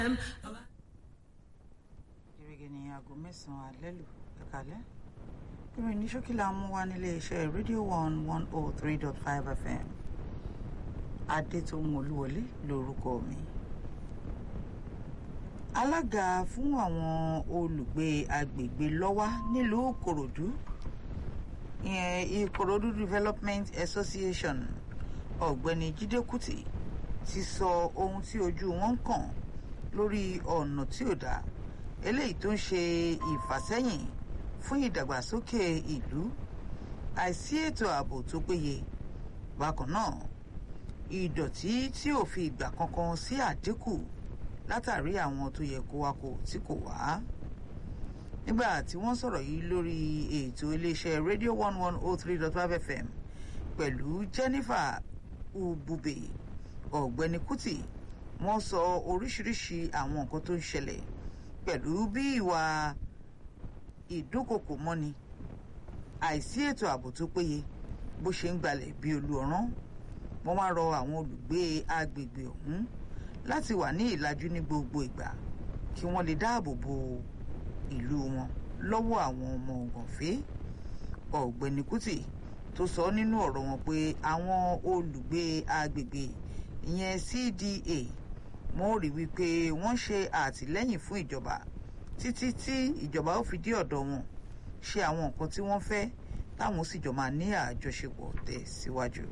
gẹ́gẹ́ ní aago mẹ́sàn-án alẹ́ lù ẹ̀kálẹ́ ìròyìn ní ṣókí la mú wá nílé iṣẹ́ rédíò one one oh three dot five fm adétòun olúwọlé lórúkọ mi alága fún àwọn olùgbé agbègbè lọ́wá nílùú ìkòròdú ìyẹn ìkòròdú development association ọ̀gbẹ́ni jídé kùtì ti sọ ohun tí ojú wọn ń kàn lórí ọ̀nà tí ò dáa eléyìí tó ń ṣe ìfàsẹ́yìn fún ìdàgbàsókè ìlú àìsí ètò ààbò tó péye bákan náà ìdọ̀tí tí ò fi ìgbà kankan sí àdínkù látàrí àwọn tó yẹ kó wá kó tí kò wá nígbà tí wọ́n sọ̀rọ̀ yìí lórí ètò iléeṣẹ́ radio one one oh three dot five fm pẹ̀lú jennifer ubube ọ̀gbẹ́ni kuti wọ́n sọ oríṣiríṣi àwọn nǹkan tó ń ṣẹlẹ̀ pẹ̀lú bí ìwà ìdúnkokò mọ́ni àìsí ètò ààbò tó péye bó ṣe ń gbalẹ̀ bí olú ọ̀rán wọ́n wá rọ àwọn olùgbé agbègbè ọ̀hún láti wà ní ìlàjú ní gbogbo ìgbà kí wọ́n lè dáàbò bo ìlú wọn lọ́wọ́ àwọn ọmọ ògànfẹ́ ọ̀gbẹ́ni kùtì tó sọ nínú ọ̀rọ̀ wọn pé àwọn olùgbé agbègbè ìyẹn cda wọ́n rí wípé wọ́n ṣe àtìlẹ́yìn fún ìjọba títí tí ìjọba ó fi dé ọ̀dọ̀ wọn ṣe àwọn nǹkan tí wọ́n fẹ́ táwọn sì jọ máa ní àjọṣepọ̀ tẹ̀ síwájú.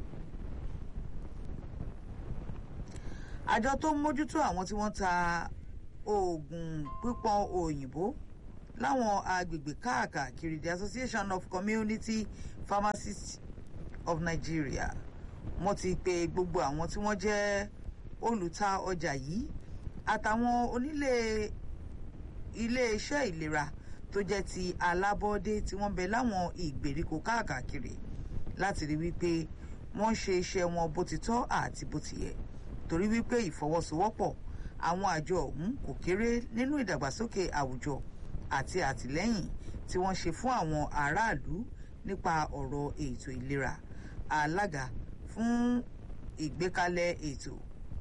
àjọ tó ń mójútó àwọn tí wọ́n ta oògùn pípọ́n òyìnbó láwọn agbègbè káàkiri the association of community pharmacists of nigeria wọ́n ti pe gbogbo àwọn tí wọ́n jẹ́ olùta ọjà yìí àtàwọn onílé iléeṣẹ́ ìlera tó jẹ́ ti alábọ́dé tí wọ́n bẹ láwọn ìgbèríko káàkiri láti rí wípé wọ́n ṣe iṣẹ́ wọn bó ti tọ́ àti bó ti yẹ torí wípé ìfọwọ́sowọ́pọ̀ àwọn àjọ ọ̀hún kò kéré nínú ìdàgbàsókè àwùjọ àti àtìlẹ́yìn tí wọ́n ṣe fún àwọn aráàlú nípa ọ̀rọ̀ ètò ìlera alága fún ìgbékalẹ̀ ètò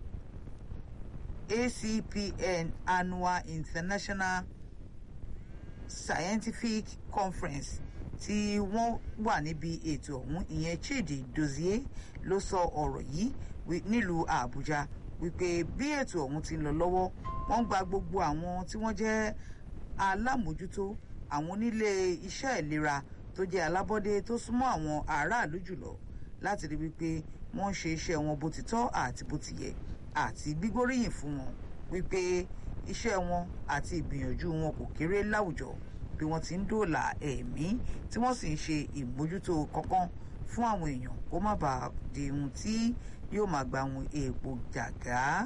acpn annual international scientific conference tí wọ́n wà níbi ètò ọ̀hún ìyẹn chidi dozie ló sọ ọ̀rọ̀ yìí nílùú àbújá wípé bí ètò ọ̀hún ti ń lọ lọ́wọ́ wọ́n gba gbogbo àwọn tí wọ́n jẹ́ alámòjútó àwọn onílé iṣẹ́ ìlera tó jẹ́ alábọ́dé tó súnmọ́ àwọn aráàlú jùlọ láti rí wípé wọ́n ń ṣe iṣẹ́ wọn bó ti tọ́ àti bó ti yẹ àti gbígbóríyìn fún wọn wípé iṣẹ́ wọn àti ìgbìyànjú wọn kò kéré láwùjọ bí wọ́n ti ń dòòlà ẹ̀mí tí wọ́n sì ń ṣe ìmójútó kankan fún àwọn èèyàn kó má bàa di ohun tí yóò máa gba àwọn èèpo jàgá.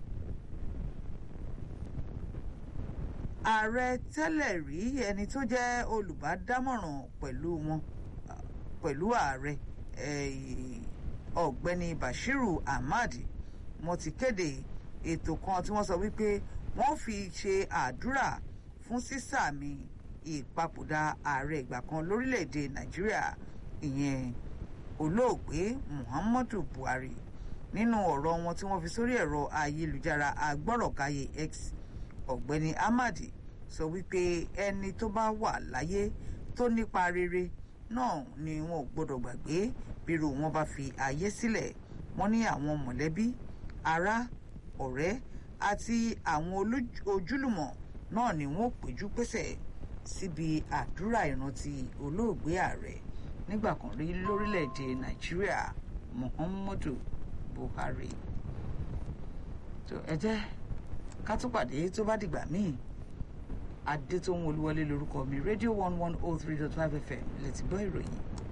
ààrẹ tẹ́lẹ̀ rí ẹni tó jẹ́ olùbádámọ̀ràn pẹ̀lú wọn pẹ̀lú ààrẹ ọ̀gbẹ́ni bashiru ahmad wọ́n ti kéde ètò kan tí wọ́n sọ wípé wọ́n fi ṣe àdúrà fún sísàmì ìpapòdà ààrẹ ìgbà kan lórílẹ̀‐èdè nàìjíríà ìyẹn olóògbé muhammadu buhari nínú ọ̀rọ̀ wọn tí wọ́n fi sórí ẹ̀rọ ayélujára agbọ́rọ̀káyé x ọ̀gbẹ́ni ahmad sọ wípé ẹni tó bá wà láyé tó nípa rere náà ni wọn ò gbọdọ̀ gbàgbé bírò wọn bá fi ayé sílẹ̀ wọ́n ní àwọn mọ̀lẹ́bí ará ọ̀rẹ́ àti àwọn ojúlùmọ̀ náà ni wọ́n péjú pésẹ̀ síbi àdúrà ìrántí olóògbé ààrẹ nígbà kan rí lórílẹ̀‐èdè nàìjíríà muhammadu buhari tó ẹ jẹ́ ká tún pàdé tó bá dìgbà míì adétòun olúwọlé lórúkọ mi rédíò one one oh three dot five fm lè ti gbọ́ ìròyìn.